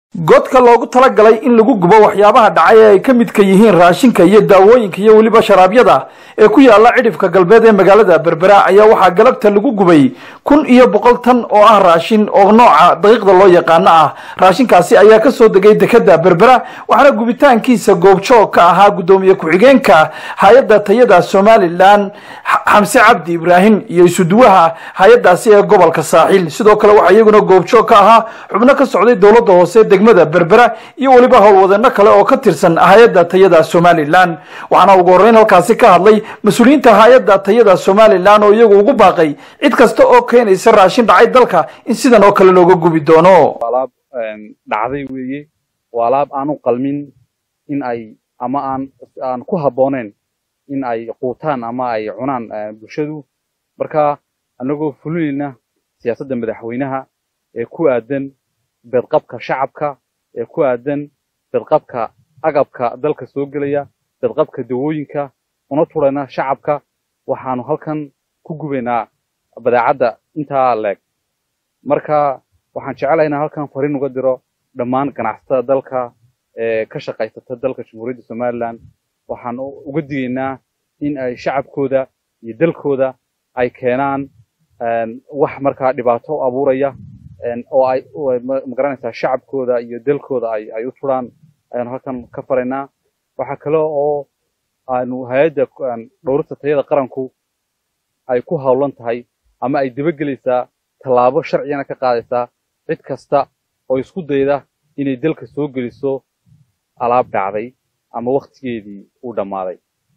godka loogu talagalay in lagu gubo waxyaabaha dhacay ee ay ka midka yihiin raashinka iyo daawooyinka iyo weliba sharaabyada ee ku yaala cidhifka galbeed ee magaalada berbera ayaa waxaa galabta lagu gubay kun iyo boqol tan oo ah raashin oo nooca daqiiqda loo yaqaano ah raashinkaasi ayaa kasoo degay dekada berbera waxaana gubitaankiisa goobjoog ka ahaa guddoomiye ku-xigeenka hay-adda tayada somalilan xamse cabdi ibraahim iyo isuduwaha hay-adaasi ee gobolka saaxiil sidoo kale waxaa iyaguna goobjoog ka ahaa xubno ka socday dowladda hoose degmada berbera iyo weliba howlwadeeno kale oo ka tirsan hay-adda tayada somalilan waxaana ugu horreyn halkaasi ka hadlay mas-uuliyiinta hay-adda tayada somalilan oo iyagu ugu baaqay cid kasta oo keenaysa raashin dhacay dalka in sidan oo kale looga gubi doono alaab dhacday weeye waa alaab aan u qalmin in ay ama aan aan ku habbooneen in ay quutaan ama ay cunaan bulshadu marka annagoo fulinayna siyaasadda madaxweynaha ee ku aadan bedqabka shacabka ee ku aadan bedqabka agabka dalka soo gelaya bedqabka dawooyinka una turayna shacabka waxaanu halkan ku gubaynaa badeecadda intaa leeg marka waxaan jecelahay inaan halkan fariin uga diro dhammaan ganacsatada dalka ee ka shaqaysata dalka jamhuuriyadda somalilan waxaan uga digaynaa in ay shacabkooda iyo dalkooda ay keenaan wax markaa dhibaato u abuuraya oo ay magaranaysaa shacabkooda iyo dalkooda ay ay u turaan ayaanu halkan ka faraynaa waxaa kale oo aanu hay-adda dhowrista tayada qaranku ay ku hawlan tahay ama ay dabagelaysaa tallaabo sharcigana ka qaadaysaa cid kasta oo isku dayda inay dalka soo geliso alaab dhacday ama wakhtigeedii uu dhammaaday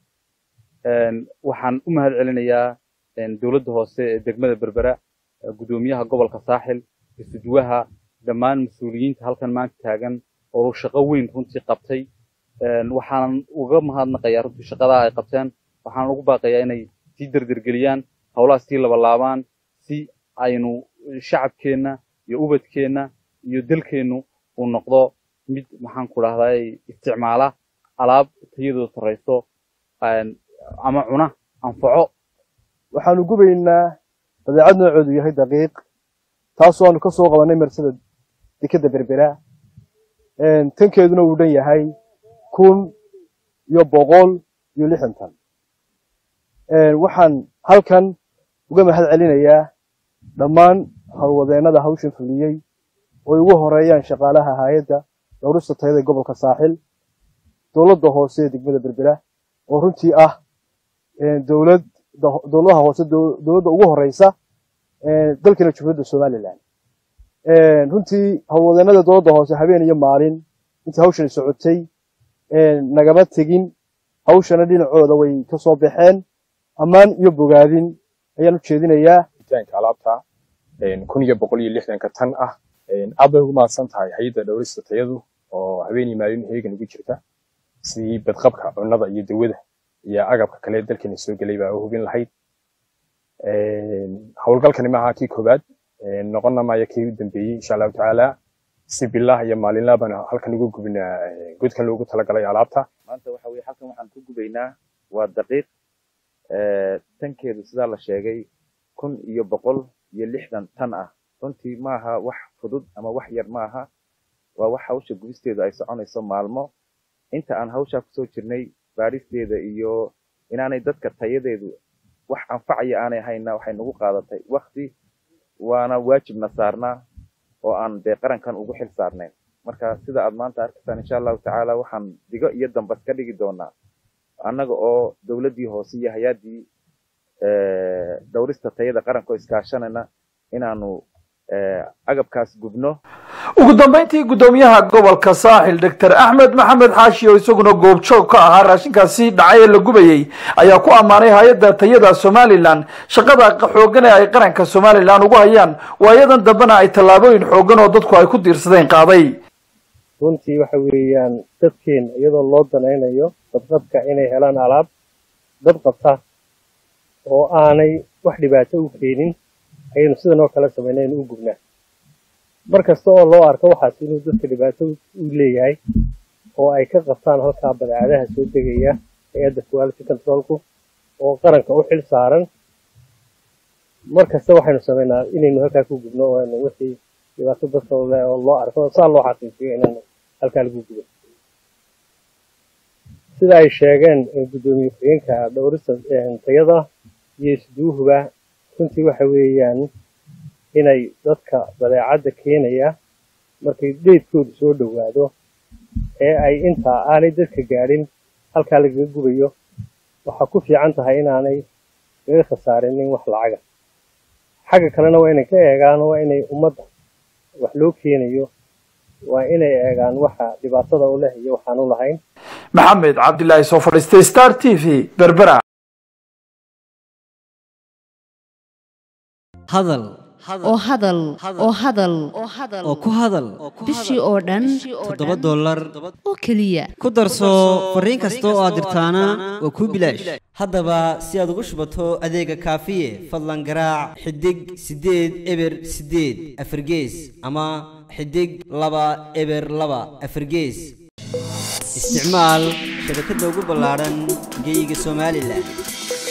waxaan u mahad celinayaa dowladda hoose ee degmada berbera guddoomiyaha gobolka saaxil isuduwaha dhammaan mas-uuliyiinta halkan maanta taagan oo shaqo weyn runtii qabtay waxaanan uga mahadnaqayaa runtii shaqadaa ay qabteen waxaan ugu baaqayaa inay sii derdergeliyaan howlaha sii labalaabaan si aynu shacabkeenna iyo ubadkeenna iyo dalkeennu uu noqdo mid maxaan ku dhahdaa isticmaala alaab tayadooda sarrayso ama cuna anfaco waxaanu gubaynaa badeecad noocoodu yahay daqiiq taasoo aanu ka soo qabanay marsada dekadda berbera tankeeduna uu dhan yahay kun iyo boqol iyo lixdan tan waxaan halkan uga mahad celinayaa dhammaan howlwadeennada hawshan fuliyey oo ugu horeeyaan shaqaalaha hay-adda dhowrista tayada gobolka saaxil dowladda hoose ee degmada berbera oo runtii ah dowlad dowladaha hoose dowladda ugu horeysa dalkana jumhuuriyadda somalilan runtii howlwadeennada dowladda hoose habeen iyo maalin intii hawshani socotay nagama tegin hawshana dhinacooda way ka soo baxeen ammaan iyo bogaadin ayaan u jeedinayaa alaabta kun iyo boqol iyo lixdanka tan ah aad bay ugu mahadsan tahay hay-adda dhowrista tayadu oo habeenii maalin heegan ugu jirta sidii badqabka cunnada iyo dawada iyo agabka kale dalkeena soo gelay baa u hubin lahayd howlgalkani maaha kii koobaad noqonna maayo kii u dambeeyey insha allahu tacaala si bilah iyo maalinlaa baan halkan ugu gubinaa godkan loogu talagalay alaabta maanta waxa weye halkan waxaan ku gubaynaa waa daqiiq tankeedu sidaa la sheegay kun iyo boqol iyo lixdan tan ah runtii maaha wax fudud ama wax yar maaha waa wax hawsha gubisteedu ay soconayso maalmo inta aan hawshaa kusoo jirnay baadhisteeda iyo inaanay dadka tayadeedu wax anfacaya aanay hayna waxay nagu qaadatay wakti waana waajibna saarnaa oo aan dee qarankan ugu xil saarnayn marka sida aad maanta arkaysaan insha allahu tacaala waxaan digo iyo dambas ka dhigi doonaa annaga oo dowladdii hoose iyo hay-addii dhowrista tayada qaranka oo iskaashanayna inaanu agabkaas gubno ugu dambeyntii guddoomiyaha gobolka saaxil doctor axmed maxamed xaashi oo isaguna goobjoog ka ahaa raashinkaasi dhacay ee la gubayey ayaa ku ammaanay hay-adda tayada somalilan shaqada xoogan ee ay qaranka somalilan ugu hayaan waayadan dambena ay tallaabooyin xoogan oo dadku ay ku diirsadeen qaaday runtii waxa weeyaan dadkeena iyadoo loo danaynayo badqabka inay helaan alaab dad qabta oo aanay wax dhibaato u keenin ayaynu sidan oo kale samaynaynu u gubnaa mar kasta oo loo arko waxaas inuu dadka dhibaato u leeyahay oo ay ka qabtaan halkaa badeecadaha soo degaya hay-adda quality controlku oo qaranka u xil saaran mar kasta waxaynu samaynaa inaynu halkaa ku gubno oo aynu wixii dhibaato dadka u leh oo loo arko saa loo xaqiijiyo inaan halkaa lagu gubo sida ay sheegeen guddoomiye ku-xigeenka dhowrista tayada iyo isduuhuba runtii waxa weeyaan inay dadka badeecadda keenaya markay dheydkoodu soo dhowaado ee ay intaa aanay dadka gaadhin halkaa lagaga gubayo waxaa ku fiican tahay inaanay kaga khasaarinin wax lacaga xagga kalena waa inay ka eegaan waa inay ummadda wax loo keenayo waa inay eegaan waxa dhibaatada u leh iyo waxaan u lahayn maxamed cabdilaahi soo fadhiistay star t v berbera hadal oo hadal oo hadal oo ku hadal bishii oo dhan toddoba dollar oo keliya ku darso fariin kasta oo aad dirtaana waa kuu bilaash haddaba si aad ugu shubato adeega kaafiye fadlan garaac xidig siddeed eber siddeed afargees ama xidig laba eber laba afargees isticmaal shabakadda ugu ballaadhan geyga somalilan